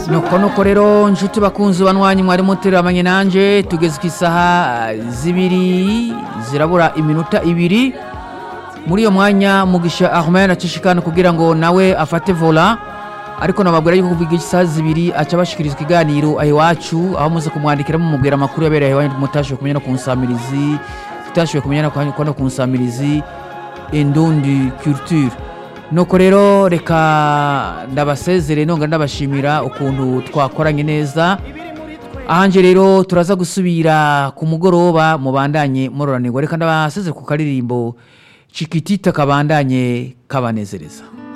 nuko nuko rero nshuti bakunzi banwanyi mwari muteramanye nanje tugeze ku isaha zibiri zirabura iminota ibiri muri iyo mwanya mugisha ahmed acishikana kugira ngo nawe afate vola ariko nababwira yuko kuva isaha zibiri aca bashikiriza ikiganiro aho iwacu aho muze kumwandikira mumubwira amakuru yabereye aho iwanyu mutashoboye kumenya no ku nsamirizi tutashoboye kumenya no ku nsamirizi indundi culture nuko rero reka ndabasezere nonga ndabashimira ukuntu twakoranye neza ahanje rero turaza gusubira ku mugoroba mubandanye muroranirwa reka ndabasezere ku karirimbo cikitita kabandanye kabanezereza